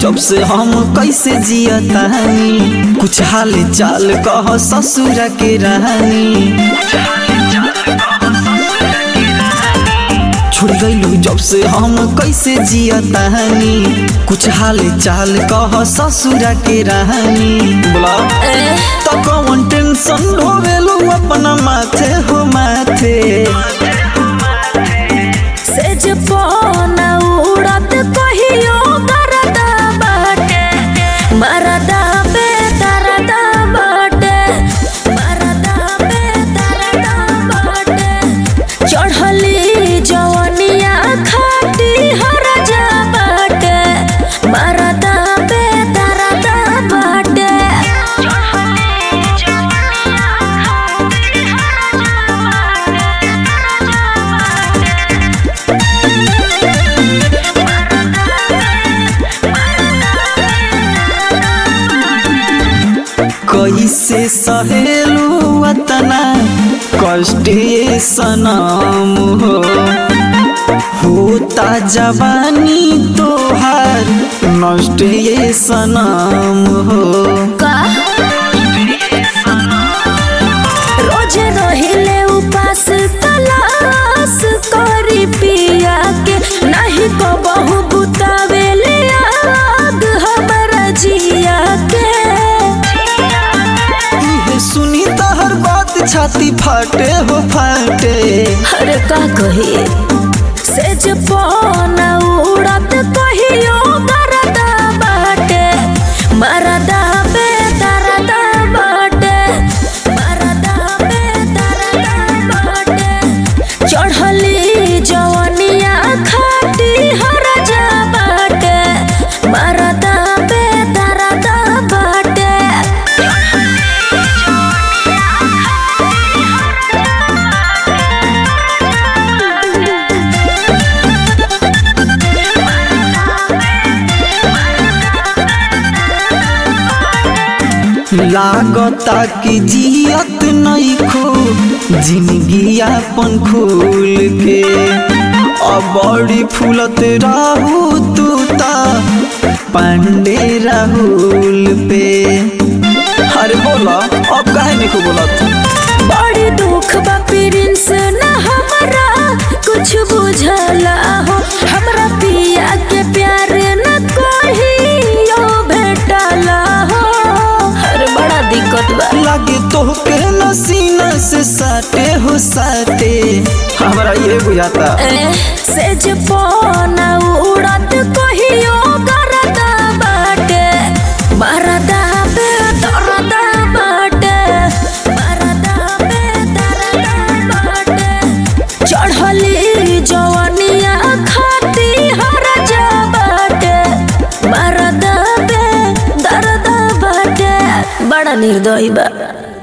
जब से हम कैसे जियतानी कुछ हाल चाल कह ससुर के रानी छोड़ गईलू जब से हम कैसे जियतानी कुछ हाल चाल कह ससुर के रानी बोला तो कौन टेंशन ढोवेलू अपना माथे हो माथे सेज पौना उड़त कहियो गरदा बाटे मरदा पे तरदा बाटे मरदा पे तरदा बाटे चढ़ली जवनिया खाटी हर जा बाटे मरदा पे तरदा बाटे चढ़ली जवनिया खाटी हर जा बाटे कैसे सहेलू अतना कष्ट ये सनम हो होता जवानी तोहार नष्ट ये सनम हो का रोज रहिले उपास तलाश करी पिया के नहीं को बहु बुतावेले आग हमरा जिया के इहे सुनी तहर बात छाती फाटे हो फाटे अरे का कही सेज पौना उड़त कहियो गरदा बाटे मरदा पे तरदा बाटे मरदा पे तरदा बाटे चढ़ली जवनिया खाटी हर जा बाटे मरदा पे तरदा बाटे लागता कि जियत नहीं खो जिंदगी अपन खुल के अब बड़ी फूलत रहू तू ता पांडे राहुल पे अरे बोला अब काहे नहीं को बोलत बड़ी दुख बा प्रिंस ना हमरा कुछ बुझला हो हमरा पिया के प्यार न कहियो भेटला हो हर बड़ा दिक्कत बा लागे तोहके नसीना से साटे हो साटे हमरा ये बुझाता ए, सेज पौना उड़त कहियो गरदा बाटे मरदा पे दरदा बाटे मरदा पे दरदा बाटे चढ़ली जवनिया खाती हर जा बाटे मरदा पे दरदा बाटे बड़ा निर्दयी बा